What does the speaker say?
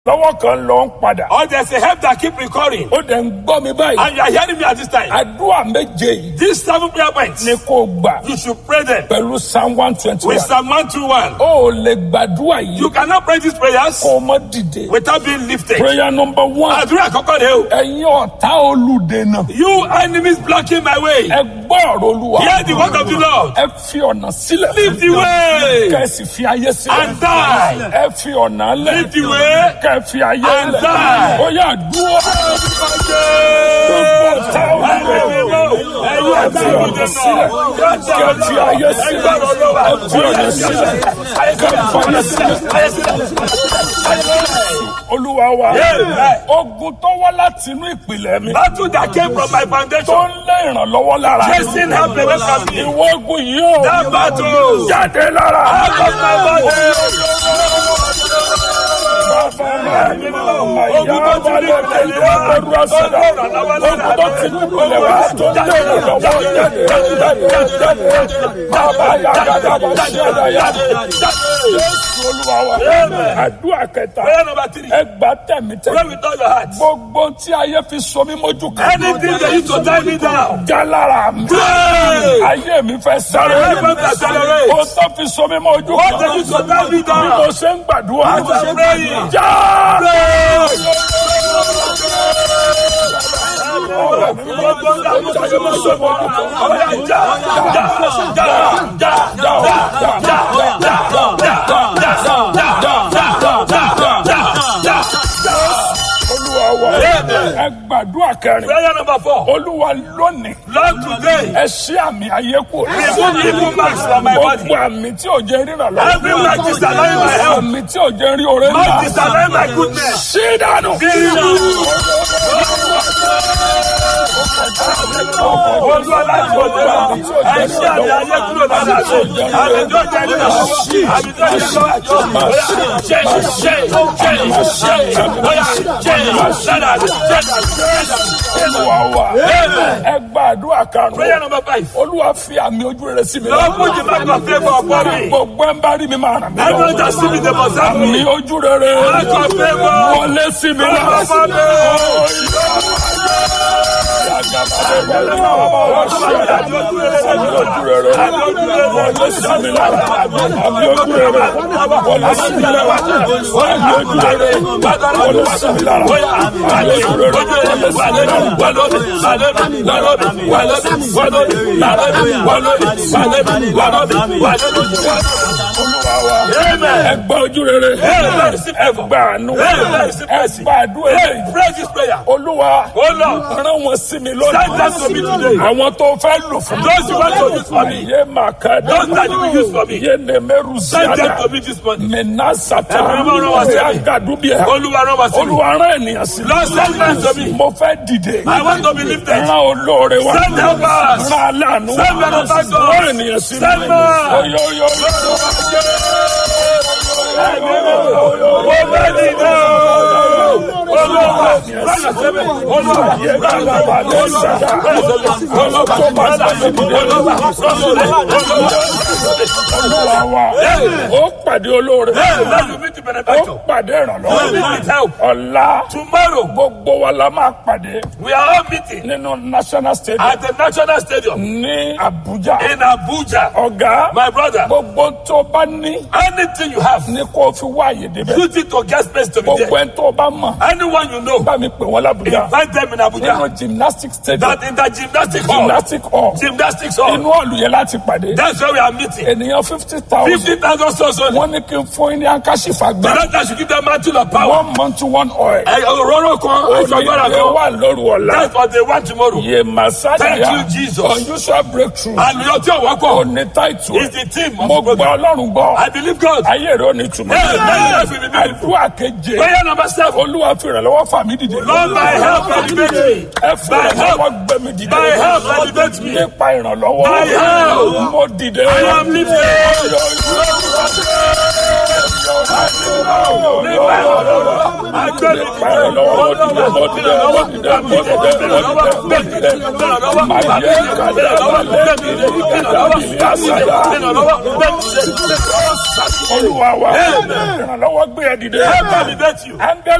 lọ́wọ́ kan lọ ń padà. Or there's a help that keep recurring. ó dẹ̀ ń gbọ́ mi báyìí. And you are hearing me at this time. àdúrà méje yìí These seven prayer points, ni kò gbà you should pray them pẹ̀lú psalm one twenty with one. Psalm 121. ó ò lè gbàdúrà yìí You cannot pray these prayers kó o mọ́ dìde. without being lifted. prayer number one. Àdúrà àkọ́kọ́ rẹ̀ o. ẹ̀yin ọ̀tá olùdènà. You enemies blocking my way. ẹ gbọ́ ọ̀rọ̀ olúwa. Hear the word of the Lord. ẹ fi ọ̀nà sílẹ̀. Leave the way. kẹ́sì fi ayé sílẹ̀. And die. ẹ fi ọ̀nà lẹ̀. Leave the way. kẹ́ fi ayé And lẹ̀. die. ó yà dúró. gbogbo ọ̀tá olùdènà. ẹ fi ọ̀nà sílẹ̀. kẹ́ fi ayé sílẹ̀. ẹ fi ọ̀nà sílẹ̀. kẹ́ fi ayé sílẹ̀. olúwa wa. Amen. ogun tó wá láti inú ìpìlẹ̀ mi. Battle that came from my tó foundation. ń lé ìrànlọ́wọ́ lára. Chasing help away from me. ìwọ ogun yìí ó. That battle. jáde lára. Out of my body. àdúrà kẹta Prayer number three. ẹgbà tẹ̀mí Pray tẹ̀mí with all your heart. gbogbo tí ayé fi so mí mójú kan Anything that used to tie me down. já lára mi Pray. ayé mi fẹ́ sáré Help me to accelerate. o tó fi so mí mójú What kan that used to tie me bí mo down. ṣe ń gbàdúrà As I'm praying. já. olúwa wa ẹ gbàdúrà kẹrin Prayer number four. olúwa lónìí Lord, today, ẹ ṣí àmì ayé kù remove evil marks from my body. gbogbo àmì tí ò jẹ́ ríran lọ Every mark disallowing my health. àmì tí ò jẹ́ rí oore Mark ńlá disallowing my goodness. ṣí dànù. Be removed. Olúwa láti òde lọ, ẹ ṣí àmì ayé kúrò lára mi. Àmì tó jẹ́ nínú àmì tó jẹ́ lọ́wọ́ bóyá ṣe ṣe ṣe ṣe bóyá ṣe lára mi ṣe olúwa wa ẹ gbàdúrà Prayer karùn-ún number five. olúwa fi àmì ojú rere sí mi Lord, put the mark of favour upon me. gbogbo ẹ ń bá rí mi máa ràn mí Everyone that see me, they must have àmì me. ojú rere Mark of favour. wọlé sí mi Favour upon me. ojú rere wọlé sí mi lára àmì ojú rere wọlé sí mi lára àmì ojú rere wọlé sí mi lára àmì ojú rere wọlé sí mi lára. olúwa wa ẹ gba ojú rere ẹ gba àánú ẹ gba àdúrà eléyìí. Pray this prayer. olúwa Oh Lord, rán wọn sí mi send them to me lónìí. today. àwọn tó fẹ́ lò fún mi. Those you want to use for me. yé màkà dá. Those that you will use for me. yé nèmẹ́rù Send them síyáda. to me this morning. mẹ́nà sàtà. Ẹ̀mí mímọ́ rán wá sí mi. àgàdúbíà. Olúwa rán wá sí mi. olúwa rán ènìyàn sí mi. Lord, send men to me. mo fẹ́ dìde. I want to be lifted. rán olóore wa. Send helpers. rán aláàánú wa. Send benefactors. rán ènìyàn sí mi. Send men. oyoyo. Mo fẹ́ dìde. Olúwa, rán wá sí mi. Olúwa, yé bàbá lè sàdá. olùkọ́ bá sàdé dìde. olúwa wa. ó pàdé olóore. Let you meet the ó benefactor. pàdé Let you ìrànlọ́wọ́. meet with help. ọ̀la Tomorrow, gbogbo wa la máa pàdé we are all meeting nínú national stadium at the National Stadium ní Abuja. in Abuja. ọ̀gá My brother, gbogbo tó bá ní anything you have, ní kó fi wá àyè débẹ̀. use it to get space to be gbogbo there. ẹ̀ tó bá mọ̀ Anyone you know, bá mi pè wọ́n l'Abuja. invite them in nínú Abuja. gymnastic stadium That in the gymnastic hall, gymnastic hall gymnastics hall, inú ọ̀lù yẹn láti pàdé. that's where we are meeting. ènìyàn fifty thousand 50,000 souls only. wọ́n ní kí n fún yín ní ankashifa The gbà. doctor should give them mantle of power. one month one oil. Ẹ òróró kan, aṣọ agbára onílé kan. wà lóru ọ̀la. That's what they want tomorrow. yé masaya Thank you, Jesus. unusual breakthrough. Àlùyọ tí ò wọ́pọ̀ òní táìtù is the team of mo the gbọ́ program. ọlọ́run gbọ́ I believe God. ayé rẹ̀ ò ní túmọ̀ Hey, my life will be beautiful. àdúrà keje Prayer number seven. olúwa fi ìrànlọ́wọ́ fà mí dìde Lord, my help elevate me. ẹ fi My help, ìrànlọ́wọ́ gbé mi dìde my help elevate me. nípa ìrànlọ́wọ́ My help. mo dìde I am lifted. Nípa ìrànlọ́wọ́, agbẹ́ mi nípa ìrànlọ́wọ́ mo dìde mo dìde mo dìde mo dìde mo dìde mo dìde màá yẹ kàdé balẹ̀ kàdé bí àṣàyà. Ìrànlọ́wọ́, Saturday. olúwa wa Amen. ìrànlọ́wọ́ gbé ẹ dìde Help elevate you. áńgẹ́lì